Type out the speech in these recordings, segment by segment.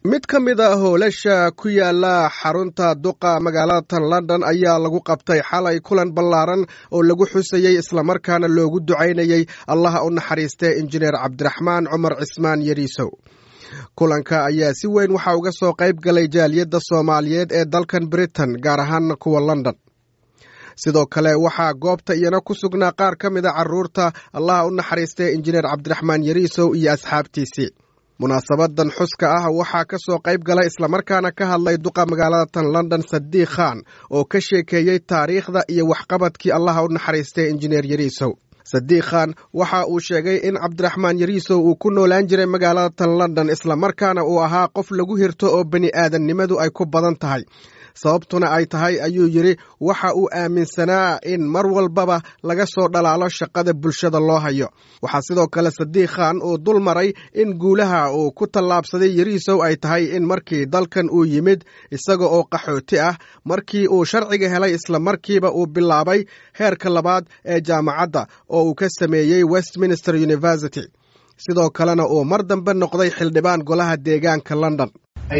mid ka mid a howlasha ku yaala xarunta duqa magaalada london ayaa lagu qabtay xalay kulan ballaaran oo lagu xusayey islamarkaana loogu ducaynayey allaha u naxariistee injineer cabdiraxmaan cumar cismaan yariisow kulanka ayaa si weyn waxaa uga soo qayb galay jaaliyadda soomaaliyeed ee dalkan britain gaar ahaan kuwa london sidoo kale waxaa goobta iyana ku sugnaa qaar ka mid a caruurta allaha u naxariistee injineer cabdiraxmaan yariisow iyo asxaabtiisii munaasabadan xuska ah waxaa ka soo qayb galay islamarkaana ka hadlay duqa magaalada tan london sadiiq khan oo ka sheekeeyey taariikhda iyo waxqabadkii allaha u naxariistay injineer yariisow sadiiq khan waxa uu sheegay in cabdiraxmaan yariisow uu ku noolaan jiray magaalada tan london islamarkaana uu ahaa qof lagu hirto oo bani aadamnimadu ay ku badan tahay sababtuna ay tahay ayuu yidhi waxa uu aaminsanaa in mar walbaba laga soo dhalaalo shaqada bulshada loo hayo waxaa sidoo kale sadiiq khan uu dul maray in guulaha uu ku tallaabsaday yariisow ay tahay in markii dalkan uu yimid isaga oo qaxooti ah markii uu sharciga helay isla markiiba uu bilaabay heerka labaad ee jaamacadda oo uu ka sameeyey westminster university sidoo kalena uu mar dambe noqday xildhibaan golaha deegaanka london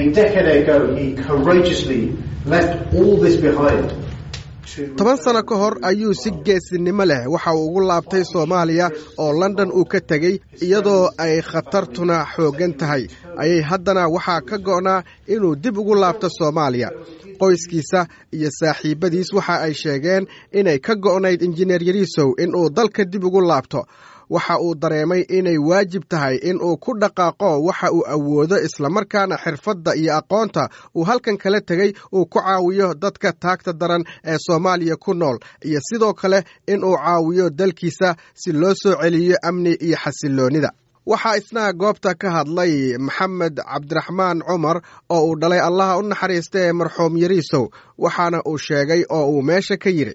toban sano ka hor ayuu si geesinimo leh waxa uu ugu laabtay soomaaliya oo london uu ka tegey iyadoo ay khatartuna xooggan tahay ayay haddana waxaa ka go'naa inuu dib ugu laabto soomaaliya qoyskiisa iyo saaxiibbadiis waxa ay sheegeen inay ka go'nayd injineer yariisow inuu dalka dib ugu laabto waxa uu dareemay inay waajib tahay in uu ku dhaqaaqo waxa uu awoodo islamarkaana xirfadda iyo aqoonta uu halkan kala tegey uu ku caawiyo dadka taagta daran ee soomaaliya ku nool iyo sidoo kale in uu caawiyo dalkiisa si loo soo celiyo amni iyo xasiloonnida waxaa isna goobta ka hadlay maxamed cabdiraxmaan cumar oo uu dhalay allaha u naxariista ee marxuum yariisow waxaana uu sheegay oo uu meesha ka yidhi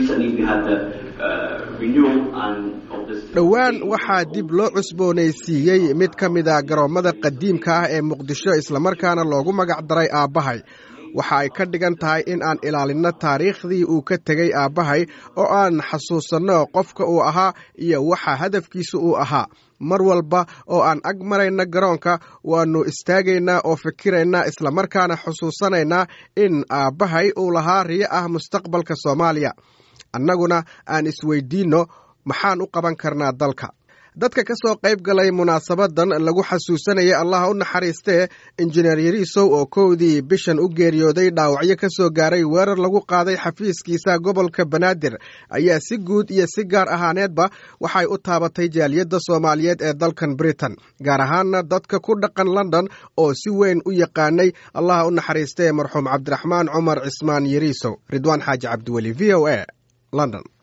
dhowaan waxaa dib loo cusboonaysiiyey mid ka mid a garoommada qadiimka ah ee muqdisho islamarkaana loogu magac daray aabbahay waxa ay ka dhigan tahay in aan ilaalinno taariikhdii uu ka tegey aabbahay oo aan xasuusanno qofka uu ahaa iyo waxa hadafkiisa uu ahaa mar walba oo aan ag marayna garoonka waannu istaagaynaa oo fikiraynaa islamarkaana xusuusanaynaa in aabbahay uu lahaa riyo ah mustaqbalka soomaaliya annaguna aan isweydiinno maxaan u qaban karnaa dalka dadka ka soo qayb galay munaasabadan lagu xasuusanayay allaha u naxariistee injineer yariisow oo kowdii bishan u geeriyooday dhaawacyo ka soo gaaray weerar lagu qaaday xafiiskiisa gobolka banaadir ayaa si guud iyo si gaar ahaaneedba waxay u taabatay jaaliyadda soomaaliyeed ee dalkan britain gaar ahaanna dadka ku dhaqan london oo si weyn u yaqaanay allaha u naxariistee marxuum cabdiraxmaan cumar cismaan yariisow ridwaan xaaji cabdiweli v o a london